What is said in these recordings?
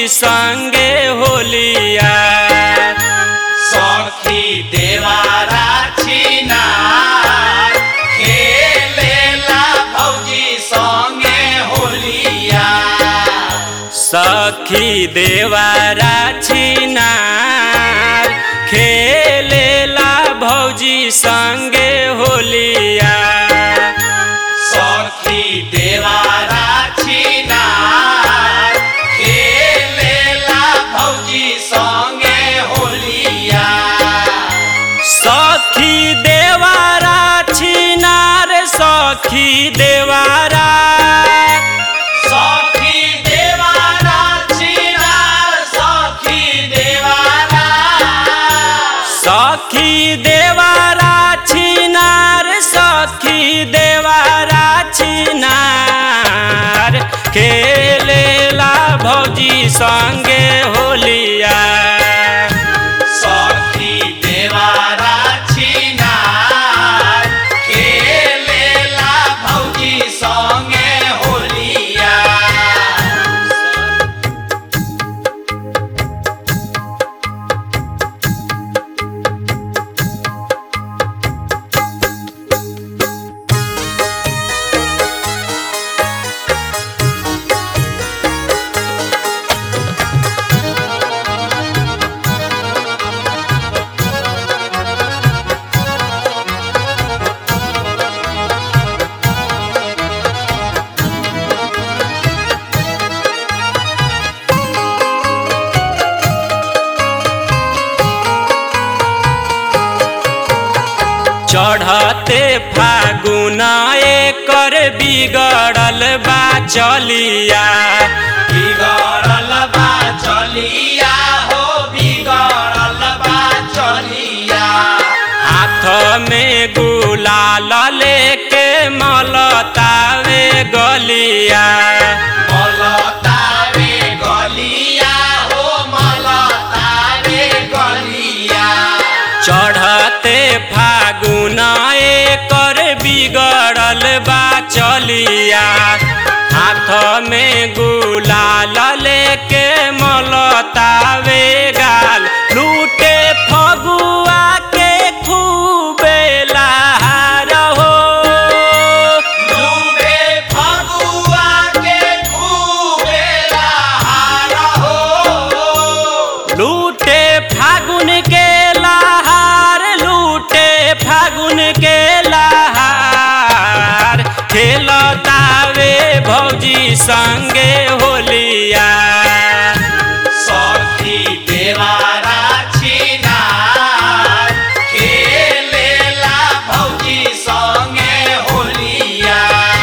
भौजी संगे होलिया सखी देवारा छिनार खेलेला भौजी संगे होलिया सखी देवारा छिनार खेलेला भौजी संगे होलिया सखी देवारा छिनार खेलेला भौजी संगे होलिया सखी देवारा छिनार सखी देवारा सखी देवारा छिनार सखी देवारा सखी देवारा छिनार सखी देवारा छिनार खेलेला भौजी संगे होलिया सखी देवारा छिनार खेलेला भौजी संगे होलिया चढ़ते फागुन एकर बिगड़ल बा चलिया बिगड़ल बा चलिया हो बिगड़ल बा चलिया हाथ में गुलाल लेके मलतावे गलिया मलतावे गलिया हो मलतावे गलिया चढ़ते फागुन एकर बिगड़ल बा चलिया हाथ में गुलाल लेके मलतावे गाल लूटे फगुआ के खूबे लहार हो लूटे फगुआ के खूबे लहार हो लूटे फागुन के लहार लूटे फागुन के लहार खेलतावे भौजी संगे होलिया सखी देवारा छिनार खेलेला भौजी संगे होलिया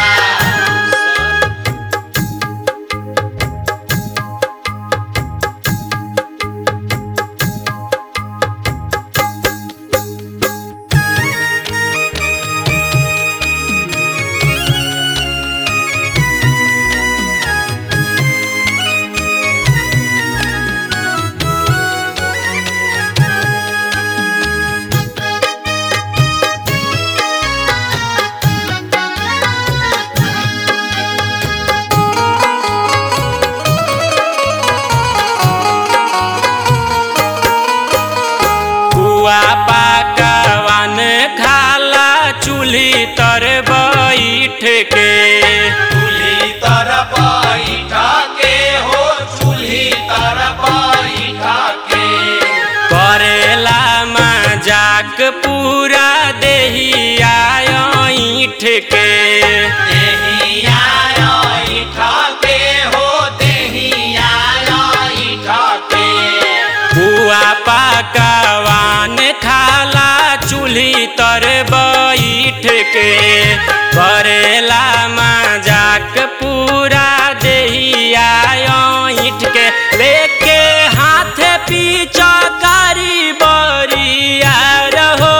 कुआ पाकवान खाला चूल्ही तर बैठ के चूल्ही तर बैठ के हो चूल्ही तर बैठ के करेला मजाक पूरा देहिया ईठ के देहिया ऐठ के हो देहिया ऐठ के कुआ पाकवान खाला चूल्ही तर बैठ के करेला मजाक पूरा देहिया ईठ के लेके हाथ पीछा कारी बरिया रहो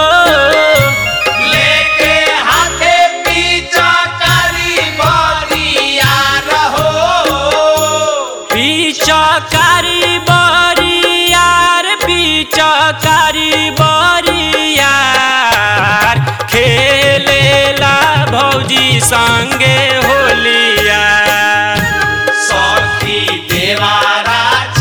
लेके हाथे पीछा करी बरिया रहो पिचकारी बरियार पिचकारी बरियार खेलेला भौजी संगे होलिया सखी देवारा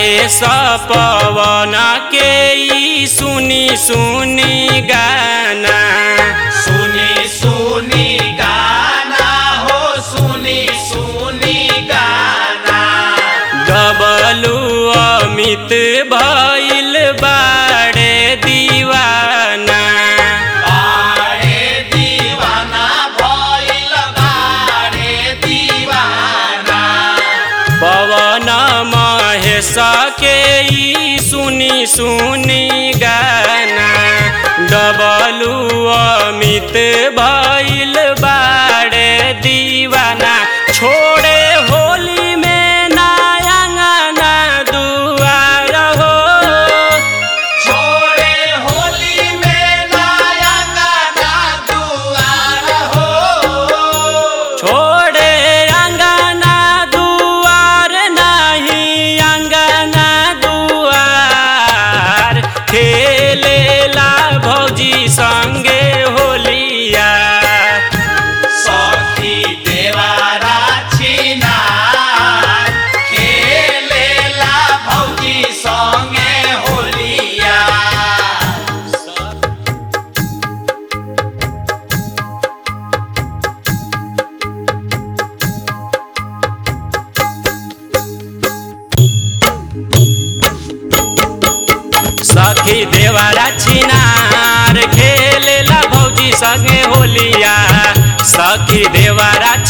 महेश पवन के ई सुनी सुनी गाना सुनी सुनी गाना हो सुनी सुनी गाना डबलू अमित भइल बाड़े दीवाना बारे दीवाना भइल बारे दीवाना पवन महेश के ई सुनी सुनी गाना डबलू अमित भइल बाड़े दीवाना छोड़े होली में नायंगना दुआर हो छोड़े होली में नया गाना दुआर हो छोड़े अंगना दुआर नहीं अंगना दुआर खेलेला भौजी संगे होलिया सखी देवारा छिना खेलेला भौजी संगे होलिया सखी देवारा छिनार खेलेला भौजी संगे होलिया सखी देवारा